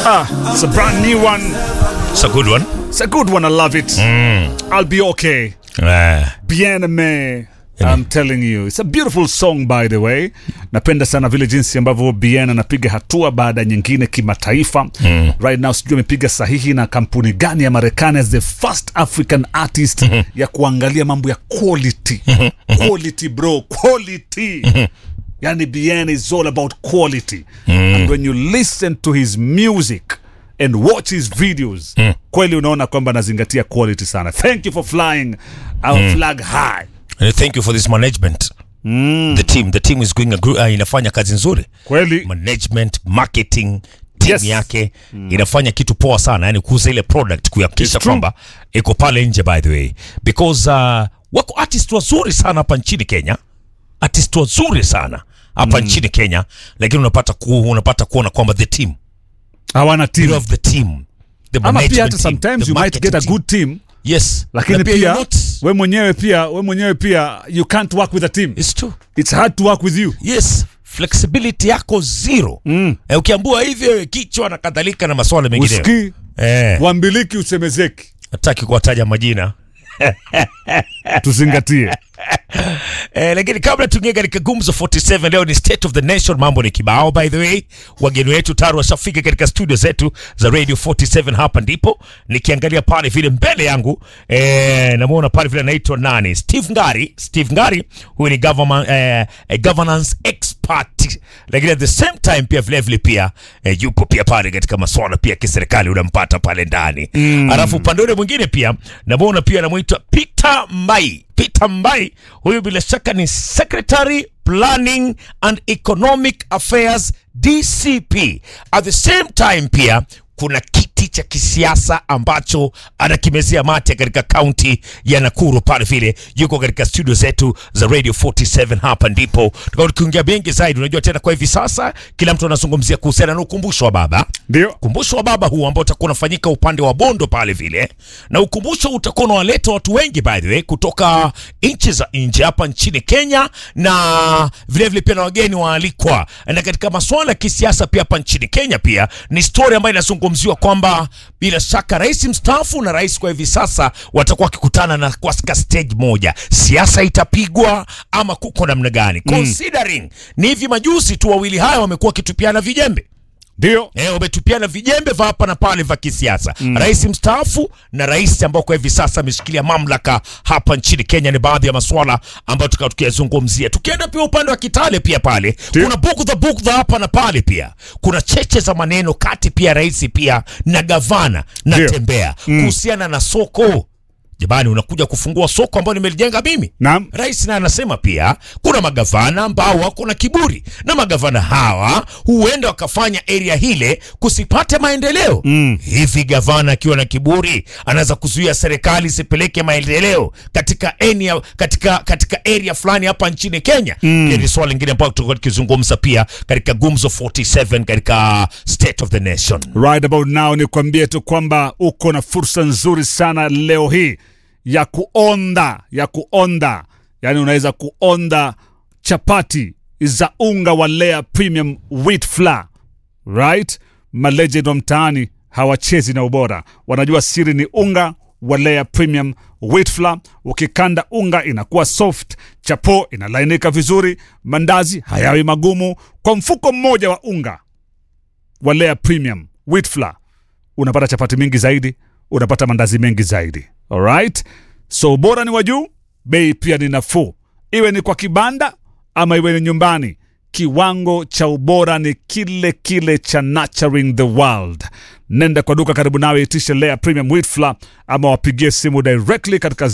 Ah, it's a brand new one. It's a good one. It's a good one. I love it. I'll be okay. Eh, Bien aime. Yani. I'm telling you. It's a beautiful song by the way. Napenda sana vile jinsi ambavyo Bien anapiga hatua baada ya nyingine kimataifa. Right now sijui amepiga sahihi na kampuni gani ya Marekani as the first African artist ya kuangalia mambo ya quality. quality bro, quality. Yani Bien is all about quality. And when you listen to his music and watch his videos kweli unaona kwamba anazingatia quality sana. Thank you for flying our flag high. and thank you for this management. The team, the team is going a gr- uh, inafanya kazi nzuri. Kweli Management, marketing, team Yes. yake inafanya kitu poa sana, yani kuuza ile product kuhakikisha It's true. kwamba iko pale nje by the way. Because uh, wako artist wazuri sana hapa nchini Kenya. Artist wazuri sana hapa nchini Kenya, lakini unapata ku, unapata kuona kwamba the team, hawana you team. have the team. The Ama management pia hata team, sometimes the you might get a marketing good team team. Yes. lakini Na pia, you're not, we mwenyewe pia we mwenyewe pia you can't work with a team. it's true. It's hard to work with you. yes flexibility yako zero mm. eh, ukiambua hivyo kichwa na kadhalika na maswala mengine Usikii eh, wambiliki usemezeki. hataki kuwataja majina Tuzingatie. eh, lakini kabla tuingie katika gumzo 47 leo ni state of the nation mambo ni kibao by the way wageni wetu tayari washafika katika studio zetu za radio 47 hapa ndipo nikiangalia pale vile mbele yangu eh, namwona pale vile anaitwa nani steve ngari steve ngari huyu ni government, eh, eh, governance expert lakini at the same time pia vile vile pia eh, yupo pia pale katika maswala pia ya kiserikali unampata pale ndani mm. alafu upande ule mwingine pia namwona pia anamwitwa peter mbai Peter Mbai, huyu bila shaka ni Secretary Planning and Economic Affairs DCP. At the same time pia kuna kiti cha kisiasa ambacho anakimezea mate katika kaunti ya Nakuru pale vile, yuko katika studio zetu za Radio 47 hapa ndipo tukao tukiongea mengi zaidi. Unajua tena kwa hivi sasa kila mtu anazungumzia kuhusiana na ukumbusho wa baba Ndio. ukumbusho wa baba huu ambao utakuwa unafanyika upande wa Bondo pale vile, na ukumbusho utakuwa unawaleta watu wengi by the way kutoka nchi za nje hapa nchini Kenya, na vile vile pia na wageni waalikwa. Na katika masuala ya kisiasa pia hapa nchini Kenya pia ni story ambayo inazungumziwa kwamba bila shaka rais mstaafu na rais kwa hivi sasa watakuwa wakikutana na kwa stage moja, siasa itapigwa ama kuko namna gani? Considering ni hivi majuzi tu wawili haya wamekuwa wakitupiana vijembe Ndio. Eh, wametupiana vijembe vya hapa na pale vya kisiasa mm. Rais mstaafu na rais ambao kwa hivi sasa ameshikilia mamlaka hapa nchini Kenya. Ni baadhi ya masuala ambayo tukawa tukiyazungumzia. Tukienda pia upande wa Kitale pia pale Ndio. kuna bugdha bugdha hapa na pale, pia kuna cheche za maneno kati pia rais pia na gavana na Ndio. tembea kuhusiana na soko. Jamani, unakuja kufungua soko ambalo nimelijenga mimi Naam. Rais naye anasema pia kuna magavana ambao wako na kiburi, na magavana hawa huenda wakafanya area hile kusipate maendeleo mm. Hivi gavana akiwa na kiburi anaweza kuzuia serikali isipeleke maendeleo katika area, katika, katika area fulani hapa nchini Kenya mm. Ni swala lingine ambayo tutakuwa tukizungumza pia katika Gumzo 47 katika State of the Nation. Right about now ni kuambie tu kwamba uko na fursa nzuri sana leo hii ya kuonda ya kuonda, yaani unaweza kuonda chapati za unga wa Lea Premium Wheat Flour right? Malegend wa mtaani hawachezi na ubora, wanajua siri ni unga wa Lea Premium Wheat Flour. Ukikanda unga inakuwa soft, chapo inalainika vizuri, mandazi hayawi magumu. Kwa mfuko mmoja wa unga wa Lea Premium Wheat Flour unapata chapati mingi zaidi, unapata mandazi mengi zaidi. Alright, so ubora ni wa juu, bei pia ni nafuu, iwe ni kwa kibanda ama iwe ni nyumbani. Kiwango cha ubora ni kile kile cha Nurturing the World. Nenda kwa duka karibu nawe, itishe Lea Premium Wheat Flour ama wapigie simu directly katika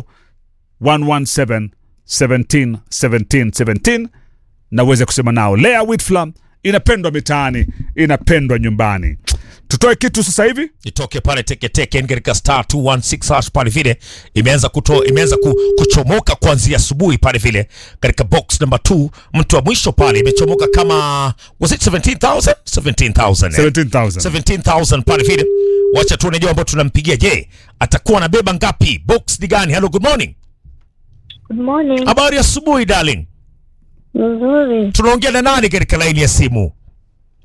0117 17 17 17 na uweze kusema nao. Lea Wheat Flour inapendwa mitaani, inapendwa nyumbani. Tutoe kitu sasa hivi. itoke pale teketeke katika star 216 hash pale vile imeanza kuto, imeanza ku, kuchomoka kuanzia asubuhi pale vile katika box number 2 mtu wa mwisho pale imechomoka kama was it 17000 17000 eh? 17,000. 17000 pale vile wacha tuone jeo ambao tunampigia je atakuwa anabeba ngapi box ni gani hello good morning Good morning. habari ya asubuhi darling Nzuri. tunaongea na nani katika laini ya simu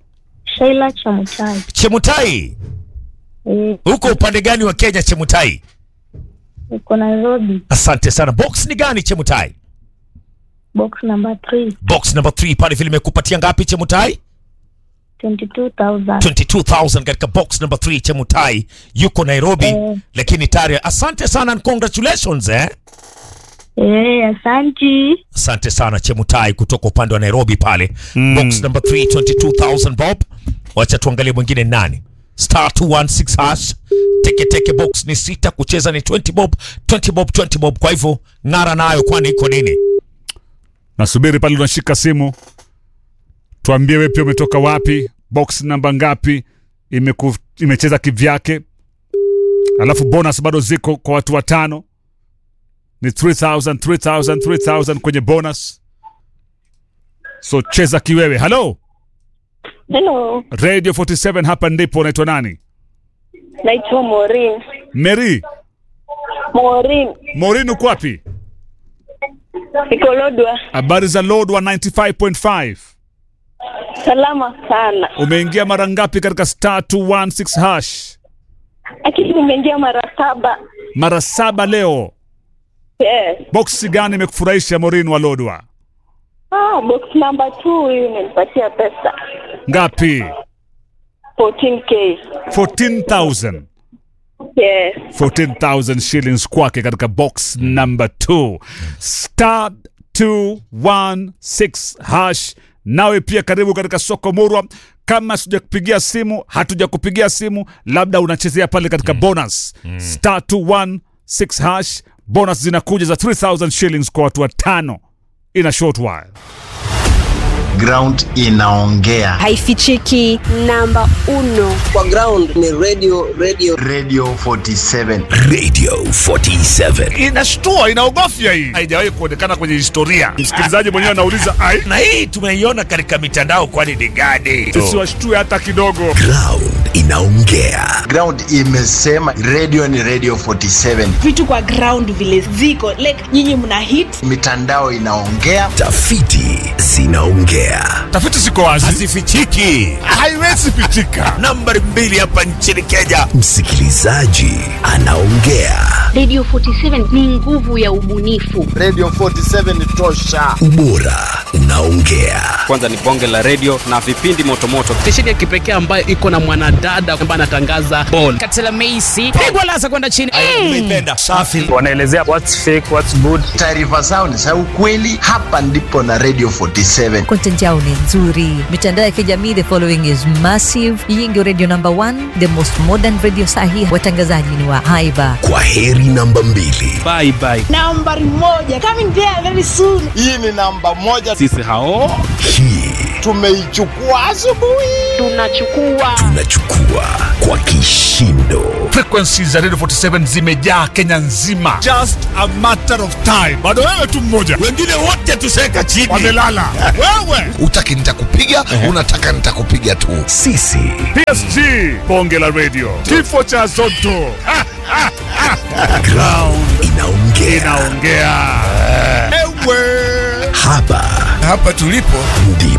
Sheila Chamutai. Chemutai, Eh, uko upande gani wa Kenya Chemutai? uko Nairobi. Asante sana. Box ni gani Chemutai? Box number 3, Box number 3 pale vile imekupatia ngapi Chemutai? 22,000. 22000 katika box number 3 Chemutai yuko Nairobi Eh. lakini tayari asante sana and congratulations eh. Eh, asanti. Asante sana Chemutai kutoka upande wa Nairobi pale. Box number 3 22000 bob. Wacha tuangalie mwingine nani. Star 216 hash. Teke teke box ni sita, kucheza ni 20 bob, 20 bob, 20 bob. Kwa hivyo ng'ara nayo, kwani iko nini? Nasubiri pale unashika simu, tuambie wewe pia umetoka wapi, box namba ngapi, imeku, imecheza kivyake, alafu bonus bado ziko kwa watu watano, ni 3000 3000 3000 kwenye bonus, so cheza kiwewe. Halo Hello, Radio 47, hapa ndipo. Unaitwa nani? naitwa Maureen. Mary Maureen, Morin, uko wapi? niko Lodwa. Habari za Lord wa 95.5. Salama sana. Umeingia mara ngapi katika star 216 hash? Akili nimeingia mara saba. Mara saba leo. Yes. Boksi gani imekufurahisha Morin wa Lodwa? Ah, box number 2 hii imenipatia pesa. Ngapi? 14k. 14,000. Yes. 14,000 shillings kwake katika box number 2 star 216 hash. Nawe pia karibu katika soko murwa. Kama sijakupigia simu, hatujakupigia simu, labda unachezea pale katika bonus star 216 hash. Bonus zinakuja za 3000 shillings kwa watu watano in a short while. ground inaongea haifichiki namba uno kwa ground ni radio radio radio 47 Radio 47. Inashtua, inaogofya hii, haijawahi kuonekana kwenye historia. Msikilizaji mwenyewe anauliza ai, Na hii tumeiona katika mitandao, kwani ni gani? siwashtue hata kidogo. Ground inaongea. ground imesema radio ni radio 47 vitu kwa ground vile ziko like nyinyi mna hit mitandao inaongea Tafiti zinaongea. Tafiti ziko wazi, Hazifichiki. haiwezi pitika. Nambari mbili hapa nchini Kenya. Msikilizaji anaongea. Radio 47 ni nguvu ya ubunifu. radio 47 ni tosha Ubora unaongea. kwanza ni bonge la redio na vipindi motomoto stesheni ya kipekee ambayo iko na mwanadada ambaye anatangaza bol katela meisi pigwa lasa kwenda chini Nimeipenda. Safi. wanaelezea what's fake what's good taarifa zao ni za ukweli hapa ndipo na radio 47 content yao ni nzuri mitandao ya kijamii the following is massive hii ndio radio number one the most modern radio sahi watangazaji ni wa haiba Kwa heri namba mbili. bye bye nambari moja coming there very soon hii ni namba moja sisi hao Hii tumeichukua asubuhi Tunachukua tunachukua kwa kishindo. Frequencies za Radio 47 zimejaa Kenya nzima, just a matter of time. Bado wewe tu mmoja, Wengine wote tuseka chini. wamelala wewe. Utaki nitakupiga, unataka nitakupiga tu. Sisi PSG, bonge la radio, kifo cha Zotto Ha, ha, ha. ground inaongea. inaongea ewe Hapa Hapa tulipo ndipo